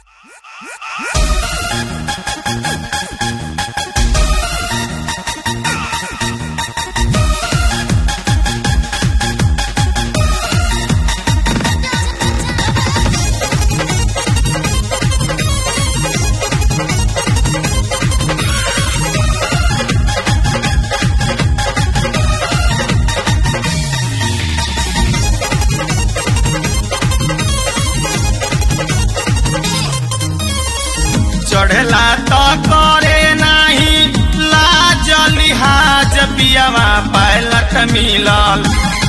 चढ़ला तो करे नाही लाज लिहाज पियावा पायलट मिलल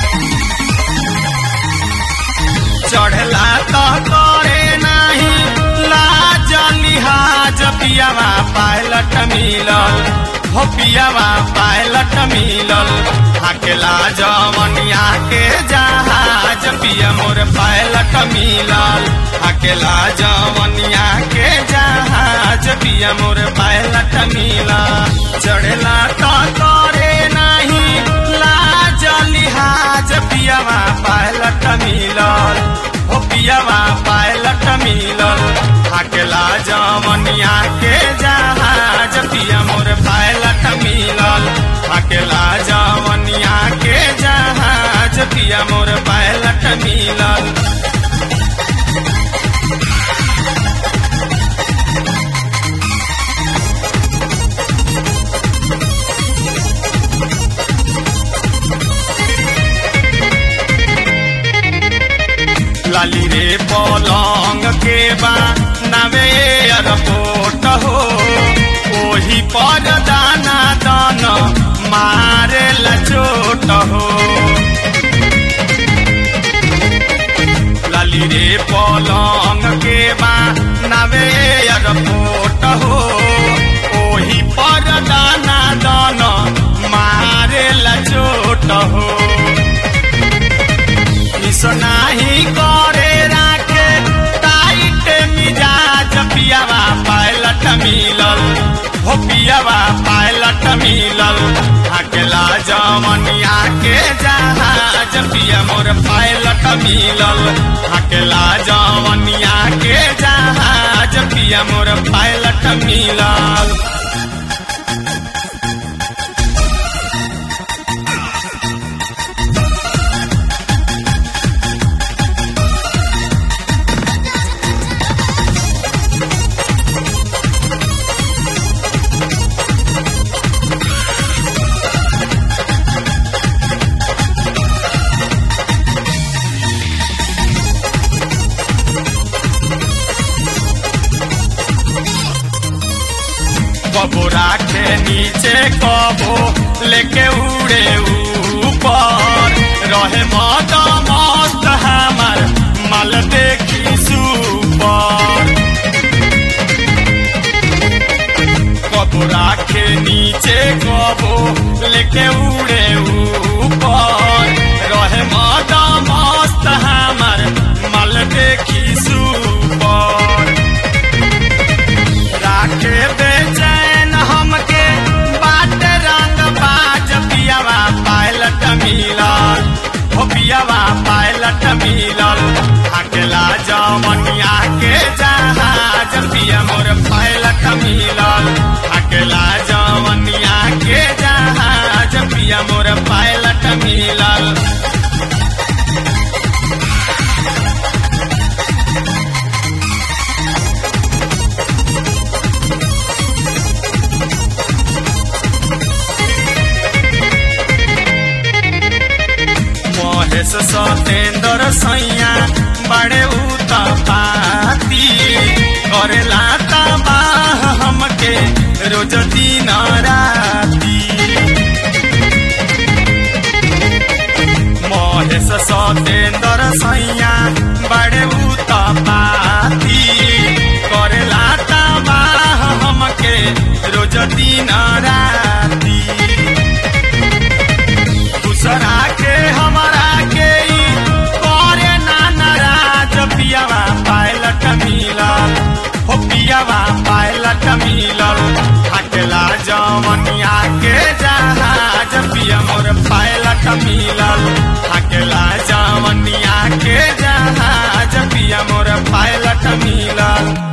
चढ़ला तो करे नाही लाज लिहाज पियावा पायलट मिलल हो पियावा पायलट मिलल हाकेला जवनिया के जहाज पिया मोर पायलट मिलल हाकेला जवनिया के जहाज पिया मोर पायलट मिलल चढ़ला तो करे नहीं लाज लिहाज पियावा पायलट मिलल हो पियावा पायलट मिलल हाकेला जवनिया के जहाज पिया मोर पायलट मिलल हाकेला जवनिया के जहाज पिया मोर पायलट मिलल लाली रे पलंग के बा नवे एयरपोर्ट हो ओही पर दाना दान मारे लचोट हो लाली रे पलंग के बा नवे एयरपोर्ट हो ओही पर दाना दान मारे लचोट हो नाही करे राखे टाइट मिजाज पियावा पायलट मिलल हो पियावा पायलट मिलल अकेला जमनिया के जहाज पिया मोर पायलट मिलल अकेला जमनिया के जहाज पिया मोर पायलट मिलल कबो राखे नीचे कबो लेके उड़े ऊपर रहे मद मस्त हमार माल देखी सुपर कबो राखे नीचे कबो लेके उड़े ऊपर रहे मद मस्त हमार माल देखी सुपर राखे बेचैन हमके बाट रंग बाज पियावा पायलट मिलल हो पियावा पायलट मिलल अकेला जमनिया के जहाज पिया मोर पायलट मिलल अकेला जमनिया के जहाज पिया मोर पायलट मिलल महेश सतेंद्र सैया बड़े उत पाती करेला तबाह हमके रोज दिन राती महेश सतेंद्र सैया बड़े उत पाती करेला तबाह हमके रोज दिन राती दूसरा के हमारा के ई करे ना नाराज पियावा पायलट मिलल हो पियावा पायलट मिलल अकेला जवनिया के जहाज पिया मोर पायलट मिलल अकेला जवनिया के जहाज पिया मोर पायलट मिलल